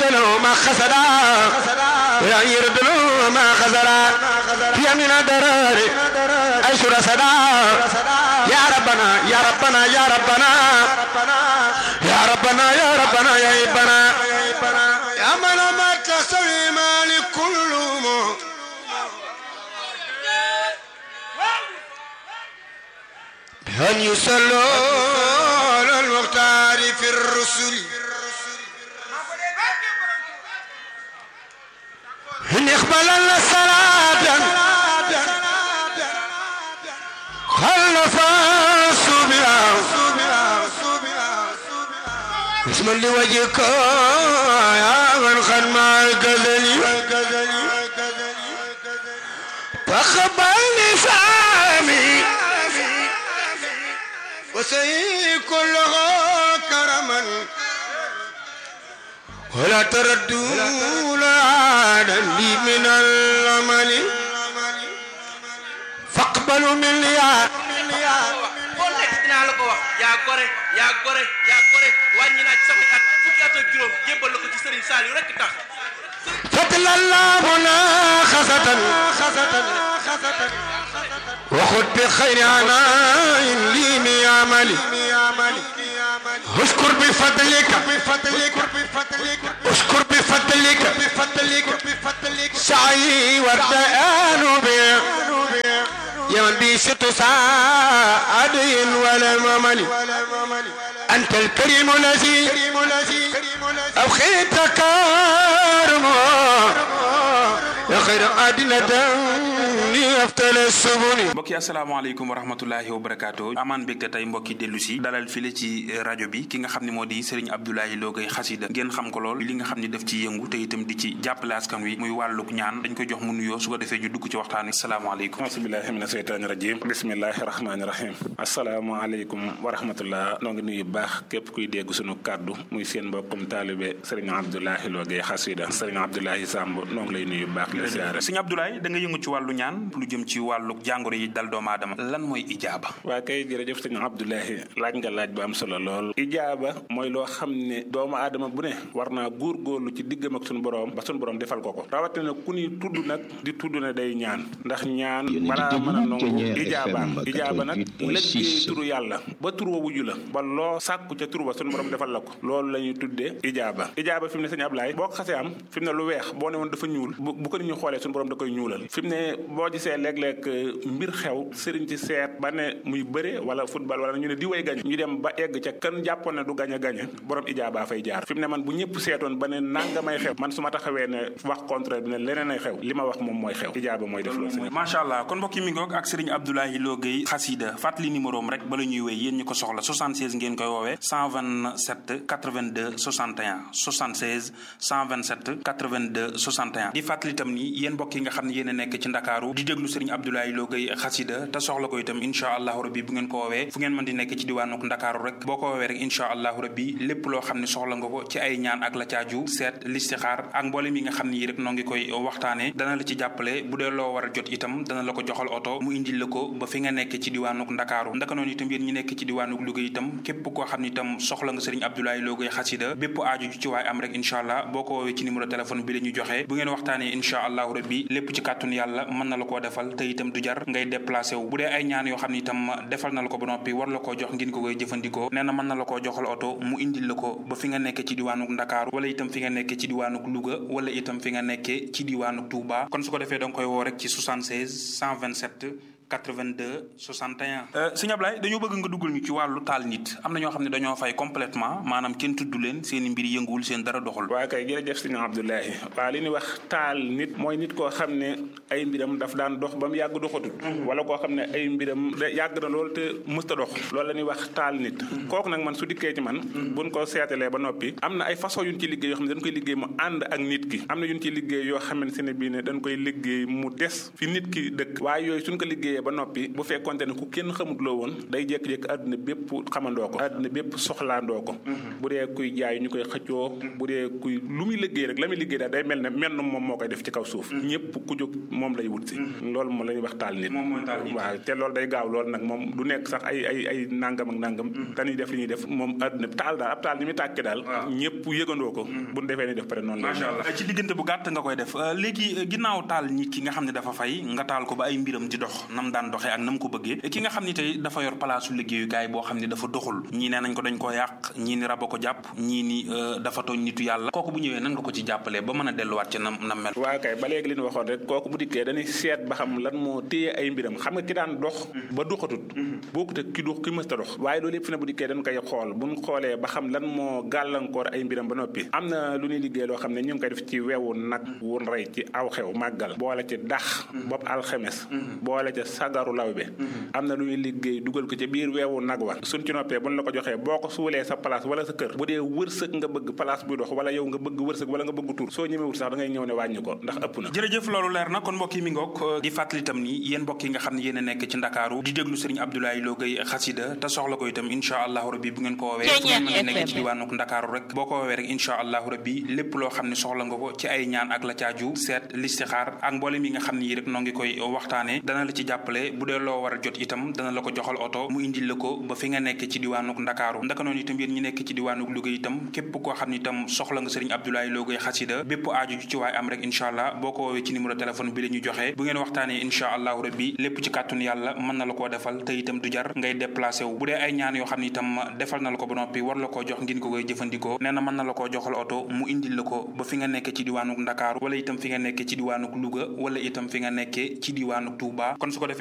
له ما خسدا ولا يرد له ما خسدا في من الدرار أشر سدا يا ربنا يا ربنا يا ربنا يا ربنا يا ربنا يا ربنا يا من ما تسوي مالك كلهم أن يصلوا على المختار في الرسل إن يقبل الصلاة خلف الصبيا اسم لوجهك يا من خد مع الكذل فقبل لسامي وسي كلها كرما ولا تردوا لعادا لي من العمل فاقبلوا من يا boo nekk dinaa la ko wax yaa gore yaa gore yaa gore wàññi naa ci samay at fukki at ak juróom jébbal la ko ci Serigne Saliou rek tax فتل الله مناخسة وخذ بخير عناء لي من عملي اشكر بفضلك اشكر بفضلك سعي والدآن بي يا من بي ست سعد ولا ممل أنت الكريم الذي أبخيت كارمه يا خير أدنة أفتل السبل mbokki asalaamaaleykum wa rahmatullahi wa barakaatu amaan mbégte tey mbokki dellu si dalal file ci rajo bi ki nga xam ne moo di Serigne Abdoulaye Lo Gaye xasida ngeen xam ko lool li nga xam ne daf ci yëngu te itam di ci jàppale askan wi muy wàlluk ñaan dañ koy jox mu nuyoo su ko defee ñu dugg ci waxtaan wi asalaamaaleykum ausubillahi mina seytaani rajim bismillahi rahmaani rahim asalaamaaleykum wa rahmatullah noo ngi nuyu baax képp kuy dégg sunu kàddu muy seen mbokkum taalibe Serigne Abdoulaye Lo Gaye xasida Serigne Abdoulaye Samb noo ngi lay nuyu baax la siyaare Serigne Abdoulaye da nga yëngu ci wàllu ñaan lu jëm ci wàlluk jàngoro yi dal doomu aadama lan mooy ijaaba waa kay jërëjëf sëñ Abdoulahi laaj nga laaj bu am solo lool ijaaba mooy loo xam ne doomu aadama bu ne war naa góorgóorlu ci diggam ak sunu borom ba sunu borom defal ko ko rawatina ku ni tudd nag di tudd ne day ñaan ndax ñaan balaa mën a nangu ijaaba ijaaba nag lëggéey turu yàlla ba tur wa wuju la ba loo sàkku ca tur ba sunu borom defal la ko loolu la ñuy tuddee ijaaba ijaaba fi mu ne sëñ Abdoulaye boo ko xasee am fi mu ne lu weex boo ne woon dafa ñuul bu ko nit ñu xoolee sunu borom da koy ñuulal fi mu ne boo gisee léeg-léeg mbir xew sëriñ ci seet ba ne muy bëre wala football wala ñu ne di way gañ ñu dem ba egg ca kan jàppoon ne du gañ a gañe borom ijaaba fay jaar fi mu ne man bu ñëpp seetoon ba ne nangamay xew man su ma taxawee ne wax contraire bi ne leneen ay xew li ma wax moom mooy xew ijaaba mooy def loolu macha allah kon mbokki mi ngoog ak Serigne Abdoulaye Lo Gaye xasida fàttali numéro am rek bala ñuy wéy yéen ñu ko soxla 76 ngeen koy woowee 127 82 61 76 127 82 61 di fàttali itam ni yéen mbokk yi nga xam ne yéen a nekk ci Ndakaaru di déglu Serigne Abdoulaye Lo Gaye xasida te soxla ko itam incha allahu rabbi bu ngeen ko woowee fu ngeen mën di nekk ci diwaanuk ndakaaru rek boo ko woowee rek incha allahu rabbi lépp loo xam ne soxla nga ko ci ay ñaan ak la caaju seet listixaar ak mboolem yi nga xam ne yi rek noo ngi koy waxtaane dana la ci jàppale bu dee loo war a jot itam dana la ko joxal oto mu indil la ko ba fi nga nekk ci diwaanuk ndakaaru ndaka noonu itam yéen ñi nekk ci diwaanuk Louga itam képp koo xam ne itam soxla nga Serigne Abdoulaye Lo Gaye xasida bépp aaju ju ci waay am rek incha allah boo ko woowee ci numéro téléphone bi la ñu joxe bu ngeen waxtaanee incha allahu rabbi lépp ci kàttun yàlla mën na la koo defal te itam du jar ngay déplacé wu bu dee ay ñaan yoo xam ne itam defal na la ko ba noppi war la koo jox ngeen ko koy jëfandikoo nee na mën na la koo joxal oto mu indil la ko ba fi nga nekk ci diwaanuk Ndakaaru wala itam fi nga nekk ci diwaanuk Louga wala itam fi nga nekkee ci diwaanuk Touba kon su ko defee danga koy woo rek ci 76 127 82 61. sëñ Ablaye dañoo bëgg nga duggal ñu ci wàllu taal nit am na ñoo xam ne dañoo fay complètement maanaam kenn tudd leen seen i mbir yënguwul seen dara doxul. waa kay jërëjëf sëñ Abdoulaye waa li ñuy wax taal nit mooy nit koo xam ne ay mbiram daf daan dox ba mu yàgg doxatut. wala koo xam ne ay mbiram yàgg na lool te mësta dox. loolu la ñuy wax taal nit. kooku nag man su dikkee ci man. buñ ko seetalee ba noppi. am na ay façon yu ñu ci liggéey yoo xam ne dañ koy liggéey mu ànd ak nit ki am na yu ñu ci liggéey yoo xamante ne bii ne dañ koy liggéey mu des fi nit ki dëkk waaye yooyu suñ ko liggéeyee liggéeyee ba noppi bu fekkonte ne ku kenn xamut loo woon day jékki-jékki àdduna bépp xamandoo ko àdduna bépp soxlaandoo ko bu dee kuy jaay ñu koy xëccoo bu dee kuy lu muy liggéey rek la muy liggéey daal day mel ne menn moom moo koy def ci kaw suuf ñëpp ku jóg moom lay wut si loolu moom la ñuy wax taal nit waaw te loolu day gaaw loolu nag moom du nekk sax ay ay ay nangam ak nangam dañuy def li ñuy def moom àdduna taal daal ab taal ni muy tàkke daal ñëpp yëgandoo ko bu ñu defee ni def pare noonu la macha allah ci diggante bu gàtt nga koy def léegi ginnaaw taal nit ki nga xam ne dafa fay nga taal ko ba ay mbiram di dox nam daan doxee ak nam ko bëggee ki nga xam ne tey dafa yor palaasu liggéeyukaay boo xam ne dafa doxul ñii nee nañ ko dañ koo yàq ñii ni raba ko jàpp ñii ni dafa tooñ nitu yàlla kooku bu ñëwee nan nga ko ci jàppalee ba mën a delluwaat ci nam nam mel waaw kay ba léegi li ñu waxoon rek kooku bu dikkee dañuy seet ba xam lan moo téye ay mbiram xam nga ki daan dox ba doxatut bokkut ak ki dox ki mësta dox waaye loolu yëpp fi ne bu dikkee dañ koy xool buñ xoolee ba xam lan moo gàllankoor ay mbiram ba noppi am na lu ñuy liggéey loo xam ne ñu ngi koy def ci wewu nag wun rey ci aw xew màggal boole ci dax bopp alxemes boole ca sagaru law bi am na lu ñuy liggéey dugal ko ci biir weewu nag wa suñ ci noppee buñ la ko joxee boo ko suulee sa place wala sa kër bu dee wërsëg nga bëgg place buy dox wala yow nga bëgg wërsëg wala nga bëgg tur soo ñemewut sax da ngay ñëw ne wàññi ko ndax ëpp na jërëjëf loolu leer na kon mbokk yi mi ngoog di fàttali itam ni yéen mbokk yi nga xam ne yéen a nekk ci ndakaaru di déglu sëriñ Abdoulaye Lo Gueye xasida te soxla ko itam incha allahu rabbi bu ngeen ko woowee fu ngeen mën a nekk ci diwaanuk ndakaaru rek boo ko woowee rek incha allahu rabbi lépp loo xam ne soxla nga ko ci ay ñaan ak la caaju seet listixaar ak mboolem yi nga xam ne yi rek noo ngi koy waxtaane dana la ci jàppale bu dee loo war a jot itam dana la ko joxal oto mu indil la ko ba fi nga nekk ci diwaanuk ndakaaru ndaka noonu itam yéen ñi nekk ci diwaanuk Louga itam képp koo xam ne itam soxla nga sëriñ Abdoulaye Lo Gueye xasida bépp aaju ci waay am rek incha allah boo ko woowee ci numéro téléphone bi la ñu joxe bu ngeen waxtaanee incha allahu rabbi lépp ci kàttun yàlla mën na la koo defal te itam du jar ngay déplacé wu bu dee ay ñaan yoo xam ne itam defal na la ko ba noppi war la koo jox ngeen ko koy jëfandikoo nee na mën na la koo joxal oto mu indil la ko ba fi nga nekk ci diwaanuk ndakaaru wala itam fi nga nekk ci diwaanuk Louga wala itam fi nga nekkee ci diwaanuk Touba kon su ko defee